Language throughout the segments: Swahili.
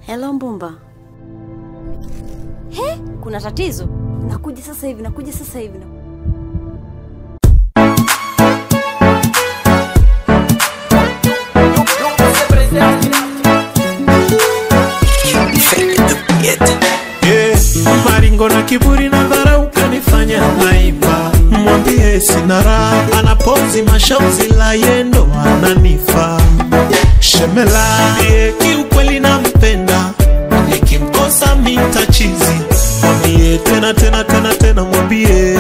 Hello Mbumba. He, kuna tatizo? Nakuja sasa hivi, nakuja sasa hivi. Yeah, maringo na kiburi na dharau kanifanya naiba. Mwambie sina raha, anapozi mashauzi la yendo ananifa shemela. Yeah, kiukweli nampenda, nikimkosa mitachizi. Mwambie tena tena tena tena, mwambie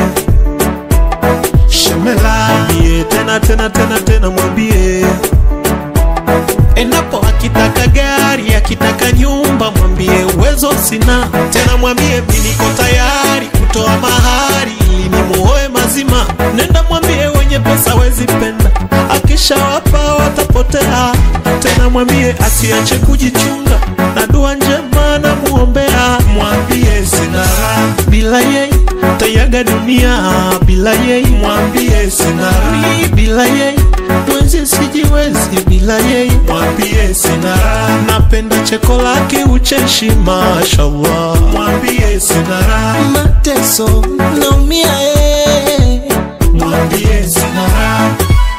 shemela. Mwambie tena tena tena tena, mwambie Endapo akitaka gari, akitaka nyumba, mwambie uwezo sina tena, mwambie mi niko tayari kutoa mahari ili nimuoe mazima. Nenda mwambie wenye pesa wezi penda, akishawapa watapotea. Tena mwambie asiache kujichunga, na dua njema na muombea. Mwambie sina raha bila yeye, tayaga dunia bila yeye. Mwambie sina raha bila yeye mwenzi sijiwezi bila yeye, mwambie sina raha. Napenda cheko lake ucheshi, mashallah, mwambie sina raha. mateso naumia eh. mwambie sina raha.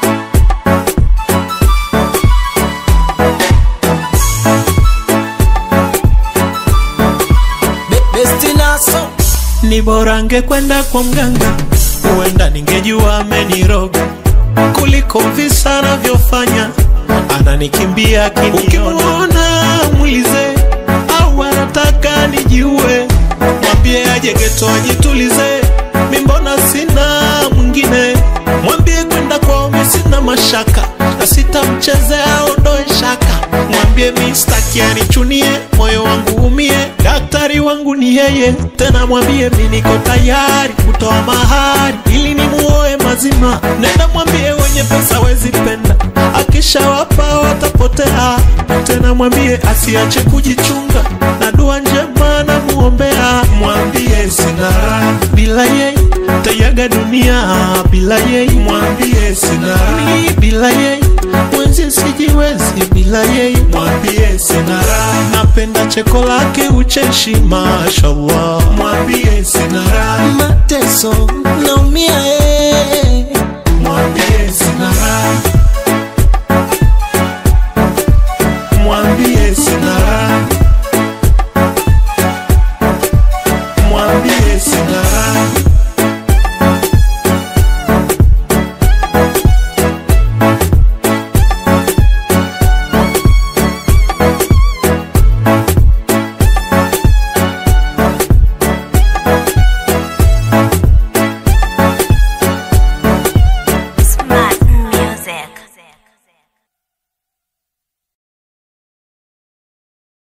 Be- besti naso Ni bora angekwenda kwa mganga, huenda ningejua ameniroga kuliko visa anavyofanya, ananikimbia akiniona. Ukimwona mwize au anataka nijiue, mwambie aje geto ajitulize, mi mbona sina mwingine. Mwambie kwenda kwao mi sina mashaka, na sitamchezea aondoe shaka. Mwambie mi staki anichunie, moyo wangu umie, daktari wangu ni yeye. Tena mwambie mi niko tayari kutoa mahari ili nimuoe mazima. Nenda mwambie wenye pesa wezi penda, akishawapa watapotea. Tena mwambie asiache kujichunga, na dua njema na muombea. Mwambie sina raha bila yeye, tayaga dunia bila yeye. Mwambie sina raha bila yeye, mwenzi sijiwezi bila yeye. Mwambie sina raha, napenda cheko lake ucheshi, mashallah. Mwambie sina raha mateso naumia